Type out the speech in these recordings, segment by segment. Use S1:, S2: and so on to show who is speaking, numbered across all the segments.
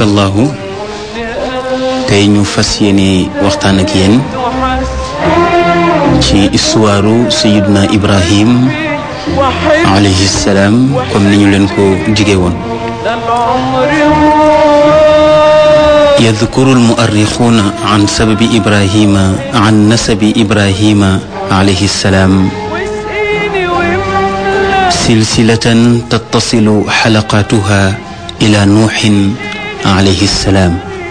S1: tabarakallahu tey ñu fas yéene waxtaan ak yéen ci histoire sayiduna ibrahim alayhi salaam comme ni ñu leen ko jige woon يذكر المؤرخون عن سبب إبراهيم عن نسب إبراهيم عليه السلام سلسلة تتصل حلقاتها إلى نوح عليه السلام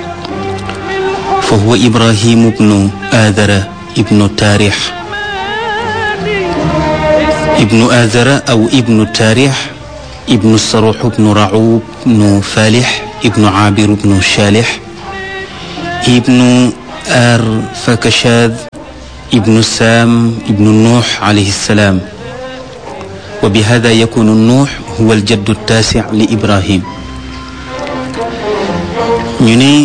S1: فهو إبراهيم بن آذر ابن تاريح ابن آذر أو ابن تاريح ابن الصروح بن رعوب بن فالح ابن عابر بن شالح ابن آر فكشاذ ابن سام ابن نوح عليه السلام وبهذا يكون النوح هو الجد التاسع لإبراهيم ñu ne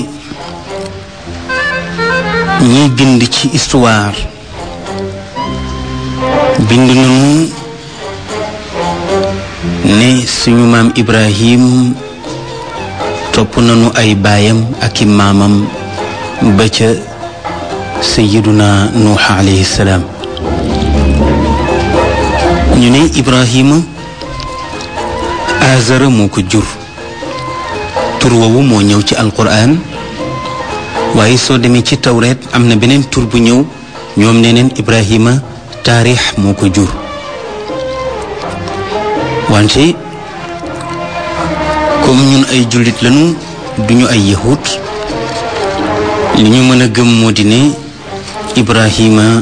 S1: ñiy bind ci histoire bind nañu ne suñu maam Ibrahim topp nañu ay baayam ak i maamam ba ca sayiduna nuux alayhi salaam ñu ne Ibrahima azara moo ko jur tur woowu moo ñëw ci alquran waaye soo demee ci tawreet am na beneen tur bu ñëw ñoom nee neen Ibrahima taarix moo ko jur wante comme ñun ay jullit lañu duñu ay yahut li ñu mën a gëm moo di ne Ibrahima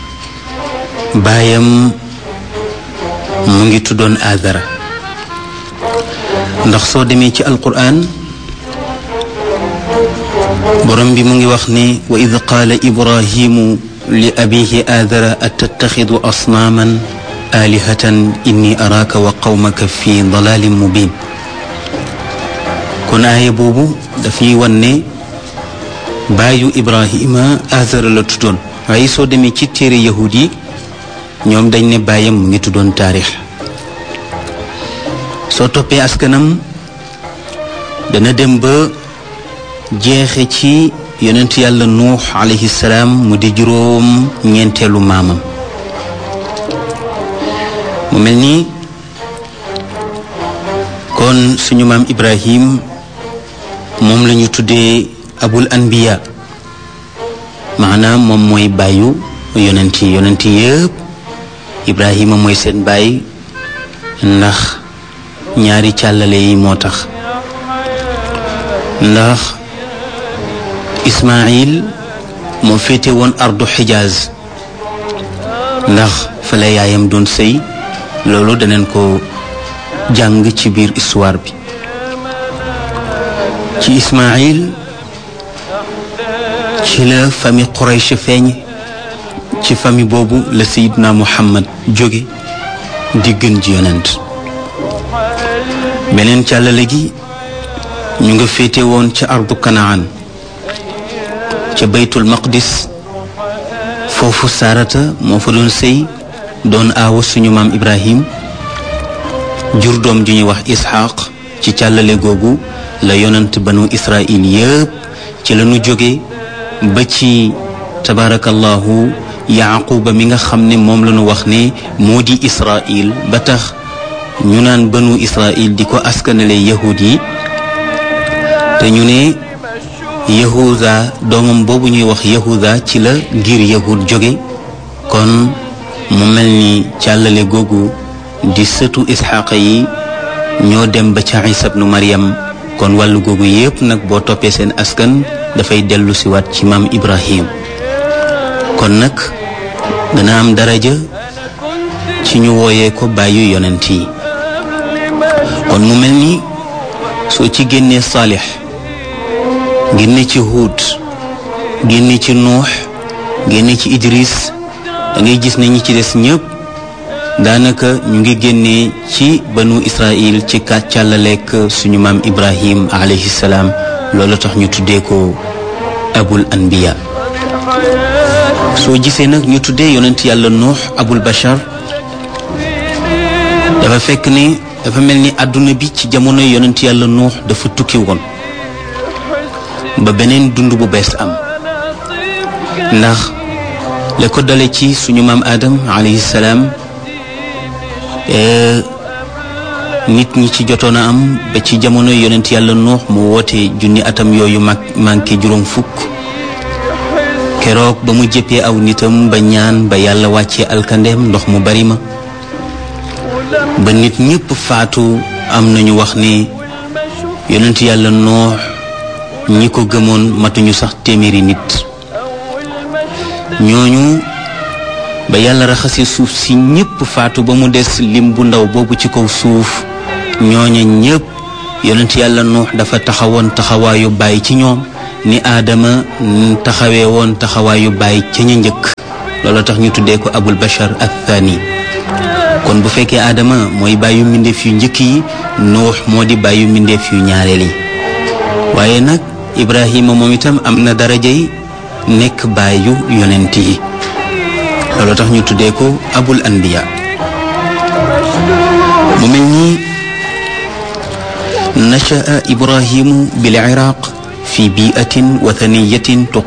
S1: baayam mu ngi tuddoon Azara ndax soo demee ci alquran borom bi mu ngi wax ne wa id qaala ibrahimu li abihi aadara atattaxidu asnaaman aalihatan inni araaka wa qawmaka fi dalalin mubin kon aaya boobu daf ñuy wan ne baayu ibrahima aadara la tuddoon waaye soo demee ci téere yahud yi ñoom dañ ne baayam mu ngi tuddoon taarix soo toppee askanam dana dem ba jeexe ci yonent yàlla nuux alayhi salaam mu di juróom ñeenteelu maamam mu mel ni kon suñu maam ibrahim moom la ñu tuddee abul anbiya maanaam moom mooy bàyyu yonent yi yonent yëpp ibrahima mooy seen baay ndax ñaari càllale yi moo tax ndax Ismaayil moo féete woon ardu xijaaz ndax fa la yaayam doon sëy loolu daneen ko jàng ci biir histoire bi ci Ismaayil ci la famille Quraysh feeñ ci famille boobu la Seydina Muhammad jóge di gën ji yonent beneen càllale gi ñu nga féete woon ca ardu kanaan ca baytul maqdis foofu saarata moo fa doon sëy doon aawa suñu maam ibrahim jur doom ju ñuy wax isxaq ci càllale googu la yonant banu israil yëpp ci la ñu jóge ba ci tabaarakallahu yaaquba mi nga xam ne moom la ñu wax ne moo di israil ba tax ñu naan banu israil di ko askanale yahud yi te ñu ne yahuda doomam boobu ñuy wax yahuda ci la ngir yahud jóge kon mu mel ni càllale googu di sëtu isxaqa yi ñoo dem ba ca isa bnu maryam kon wàllu googu yépp nag boo toppee seen askan dafay dellu si waat ci maam ibrahim kon nag dana am daraja ci ñu wooyee ko bàyyu yonent yi kon mu mel ni soo ci génnee saalix génne ci Huud génne ci Nuux génne ci Idris da ngay gis ne ñi ci des ñëpp daanaka ñu ngi génnee ci banu Israil ci kàccàllaleek suñu maam Ibrahim alayhi salaam loolu tax ñu tuddee ko abul anbiya soo gisee nag ñu tuddee yonent yàlla Nuux abul bashar dafa fekk ne dafa mel ni àdduna bi ci jamono yonent yàlla Nuux dafa tukki woon ba beneen dund bu bees am ndax la ko dale ci suñu maam Adam alayhi salaam nit ñi ci jotoon a am ba ci jamono yonent yàlla nuux mu woote junni atam yooyu mag manqué juróom fukk keroog ba mu jëppee aw nitam ba ñaan ba yàlla wàccee alkandeem ndox mu bari ma ba nit ñépp faatu am nañu wax ni yonent yàlla nuux ñi ko gëmoon matuñu sax téeméeri nit ñooñu ba yàlla raxasi suuf si ñépp faatu ba mu des lim bu ndaw boobu ci kaw suuf ñooña ñépp yonent yàlla nuux dafa taxawoon taxawaayu bàyyi ci ñoom ni aadama taxawee woon taxawaayu bàyyi ca ña njëkk loolu tax ñu tuddee ko abul bashar athani kon bu fekkee aadama mooy bàyyu mbindeef yu njëkk yi nuux moo di bàyyu mbindeef yu ñaareel yi waaye nag ibrahima moom itam am na darajay nekk bàyyu yonent yi loolu tax ñu tuddee ko abul anbiya mu mel ni nachaa ibrahimu bil iraq fi biatin wathaniyatin